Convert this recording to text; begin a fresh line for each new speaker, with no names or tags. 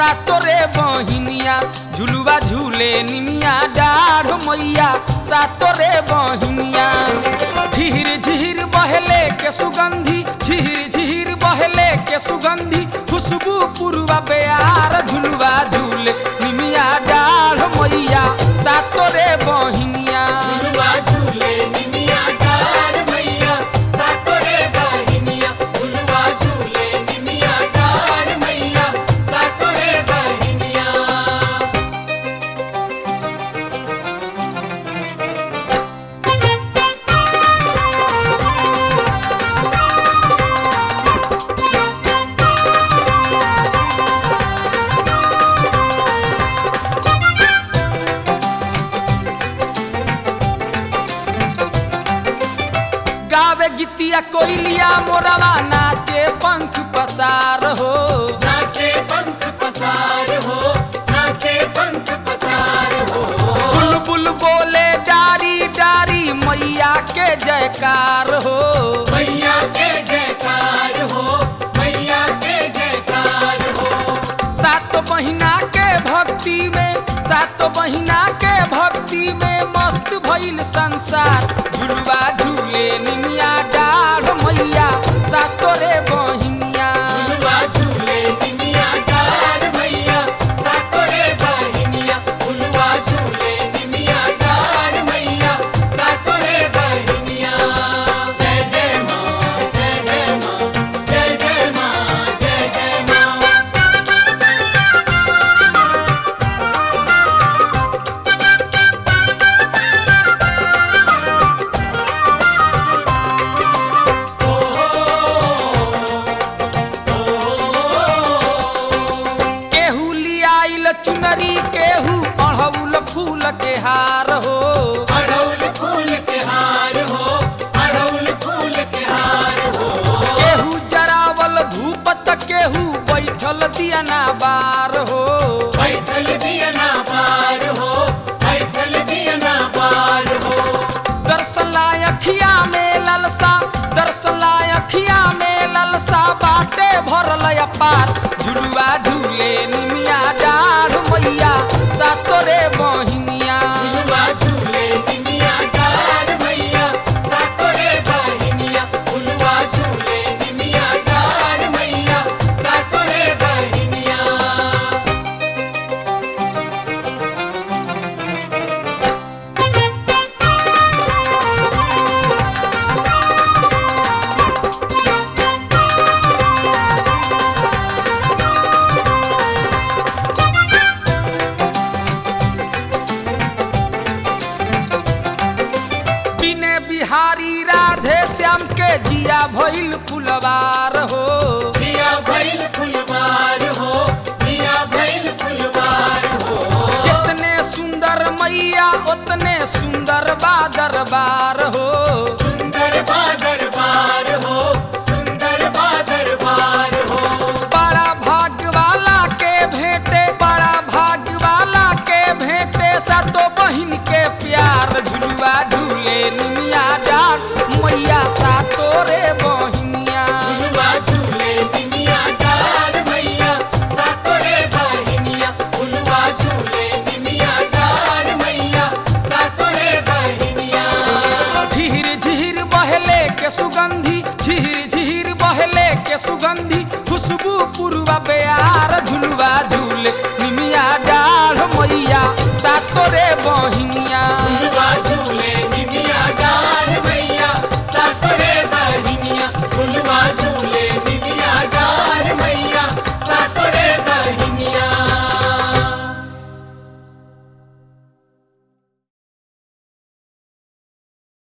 सातोरे बहिनिया झुलुआ झूले निमिया डाढ़ मैया सातोरे बहिनिया झीर झीर बहले के सुगंधी झीर झीर बहले के सुगंधी खुशबू पुरवा बेयार झुलुआ झूले निमिया डाढ़ मैया सातोरे बहिनिया
झुलवा झूले निमिया डार मैया सातोरे बहिनिया झुलवा झूले निमिया डार मैया सातोरे बहिनिया
गावे गीतिया कोइलिया मोरवा नाचे पंख पसार हो
नाचे पंख पसार हो नाचे पंख पसार हो
बुलबुल बोले डारी डारी मैया के जयकार हो
मैया के जयकार हो मैया के जयकार हो
सात महीना के भक्ति में सात महीना के भक्ति में मस्त भइल संसार झुलवा झूले निमिया डाढ़ मैया सातोरे बहिनिया
झुलवा झूले निमिया डार मैया सातोरे बहिनिया झुलवा झूले निमिया डार मैया सातोरे बहिनिया जय जय माँ जय जय माँ जय जय माँ जय जय माँ
केहू लियाइल चुनरी केहू अढ़ौल फूल के हार हो
अड़ौल फूल के हार हो अड़ौल फूल के हार हो
केहू जरावल धूप त केहू बैठल दियना बार हो
बैठल दियना पार हो बैठल दियना पार हो
दर्शन लाय अखिया में ललसा दर्शन लाय अखिया में ललसा बाटे भरल अपार झुलुआ झूले निमिया डाढ़ मैया सातोरे बहिनिया
झुलवा झूले निमिया डार मैया सातोरे बहिनिया झुलवा झूले निमिया डार मैया सातोरे बहिनिया
बिने बिहारी राधे श्याम के जिया भइल फुलवार